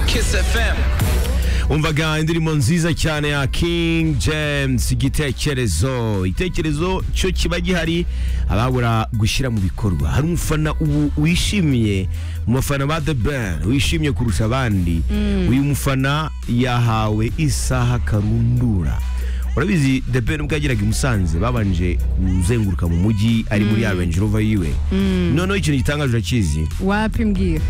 Kiss FM umvaga indirimbo nziza cyane ya King James igitekerezo igitekerezo cyo kiba gihari ababura gushyira mu bikorwa hari umufana ubu wishimiye umufana ba The Band wishimye kurusha abandi uyu mufana yahawe isaha karundura urabizi The Ben ubwo yageraga i Musanze babanje kuzenguruka mu mujyi ari muri ya Range Rover yiwe noneho ikintu gitangaje urakizi wapi mbwira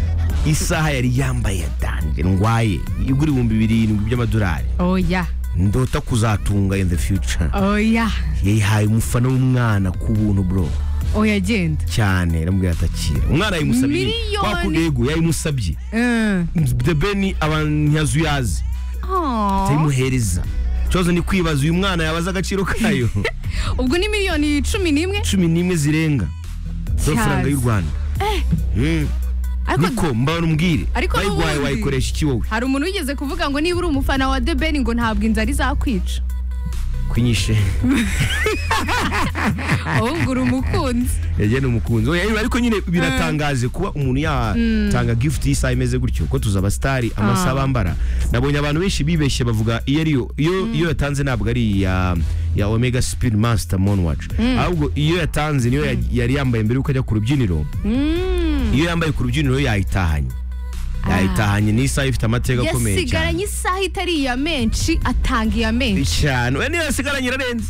isaha yari yambaye yatange ndwaye igura ibihumbi birindwi by'amadolari oya ndota kuzatunga in the future oya yayihaye umufana w'umwana ku buntu bro oya genda cyane namubwira atakira umwana yayimusabye Miliyoni. wa kundi yego yayimusabye Eh. the ben abantu ntiyazi uyazi Aw. atayimuhereza ikibazo ni kwibaza uyu mwana yabaza agaciro kayo ubwo ni miliyoni cumi n'imwe cumi n'imwe zirenga z'amafaranga Cyazi. y'u rwanda Mm. ariko niko mbanubwire Ariko bayiguhaye n'ubundi- wayikoresha iki wowe hari umuntu wigeze kuvuga ngo niba uri umufana wa The Ben ngo ntabwo inzara izakwica kunyishe ahubwo uri umukunzi yagenda umukunzi oya yewe, ariko nyine biratangaje kuba umuntu yatanga gift y'isaha imeze gutyo ko tuzaba stari amasaha bambara nabonye abantu benshi bibeshye bavuga iyo ariyo iyo iyo yatanze ntabwo ari iya ya Omega Speed Master Moonwatch ahubwo iyo yatanze niyo ya- yari yambaye mbere yuko ajya ku rubyiniro Mm. iyo yambaye ku rubyiniro yayitahanye yayitahanye ni isaha ifite amateka akomeye cyane yasigaranye isaha itari iya menshi atanga iya menshi cyane oya niyo yasigaranye irarenze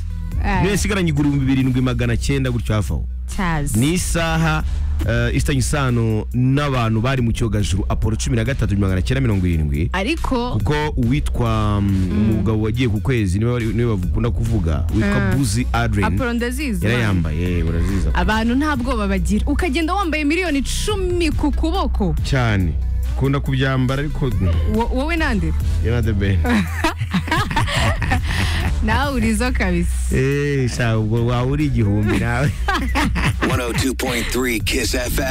Eh, niyo yasigaranye igihumbi birindwi magana cyenda gutyo hafi aho cyazi ni isaha eh, ifitanye isano n'abantu bari mu cyogajuru apolo cumi na gatatu magana cyenda mirongo irindwi ariko kuko uwitwa mm, umugabo wagiye ku kwezi niwe bari- niwe bakunda kuvuga witwa Eh. buzi adrin apolo ndazizi yari man. yambaye uraziza abantu nta bwoba bagira ukagenda wambaye miliyoni cumi ku kuboko cyane ukunda kubyambara ariko Wo- wowe nande yana the best nawe urizo kabisa eh sha ubwo waba uri igihumbi nawe 102.3 Kiss FM